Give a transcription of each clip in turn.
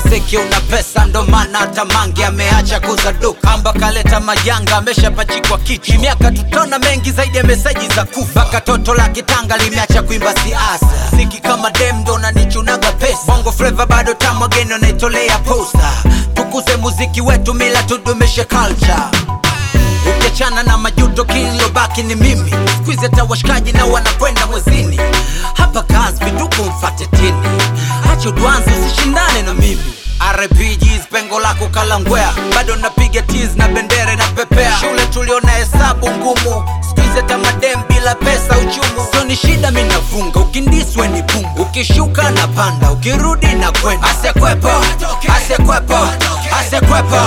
muziki una pesa, ndo maana hata Mange ameacha kuza duka. Amba kaleta majanga, ameshapachikwa kichwa. Miaka tutona mengi zaidi ya meseji za kufa. Mpaka toto la kitanga limeacha kuimba siasa. Ziki kama dem ndo nanichunaga pesa. Bongo flava bado tamu, wageni wanaitolea posta. Tukuze muziki wetu, mila tudumishe culture ukiachana na majuto kilobaki ni mimi skuizi hata washikaji na wanakwenda mwezini hapa kazi vituko mfate tini acha udwanzi usishindane na mimi RPGs pengo lako kalangwea bado napiga tiz na bendere na pepea shule tuliona hesabu ngumu skuizi hata madem bila pesa uchumu sio ni shida mi nafunga ukindiswe ni pungu ukishuka na panda ukirudi na kwenda asekwepo asekwepo asekwepo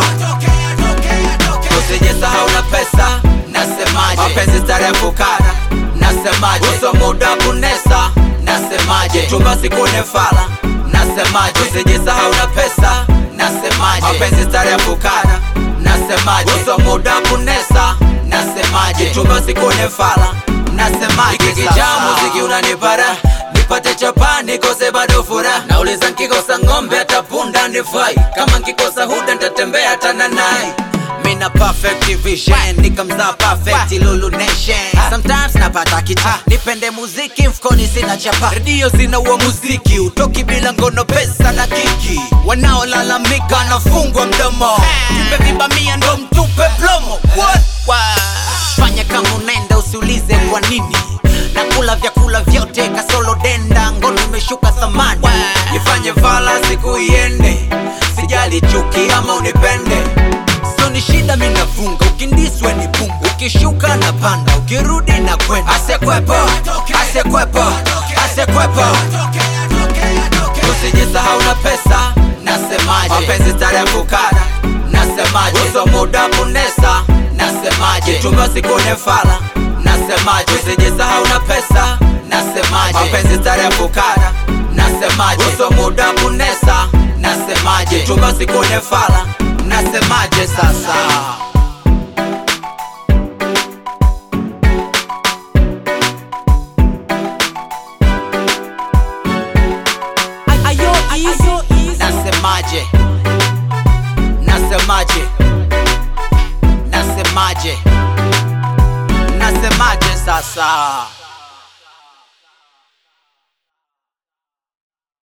usijisahau na pesa nasemaje mapenzi starehe fukara nasemaje uso muda kunesa nasemaje chumba sikune fala nasemaje usijisahau na pesa nasemaje mapenzi starehe fukara nasemaje uso muda kunesa nasemaje chumba sikune fala nasemaje kikijaa muziki unanipara nipate chapa nikose bado furaha nauliza nkikosa ng'ombe hata punda nifai kama nkikosa huda ntatembea tananai Mina perfect vision nikamzaa perfect Lulu Nation Sometimes napata kita nipende muziki mfukoni sina chapa redio zina uo muziki utoki bila ngono pesa na kiki wanaolalamika nafungwa mdomo tupe vibamia ndo mtupe plomo What? What? fanya kama unaenda usiulize kwa nini nakula vyakula vyote kasolo denda ngono imeshuka thamani ifanye vala siku iende sijali chuki ama unipende sio ni shida mi nafunga ukindiswe ni pungu ukishuka na panda ukirudi na kwenda asekwepo asekwepo asekwepo usijisahau na pesa nasemaje mapenzi starehe fukara nasemaje uso muda kunesa nasemaje chumba sikune fala nasemaje usijisahau na pesa nasemaje mapenzi starehe fukara nasemaje uso muda kunesa nasemaje chumba sikune fala nasemaje sasa Ayo, easy, easy. nasemaje nasemaje nasemaje nasemaje sasa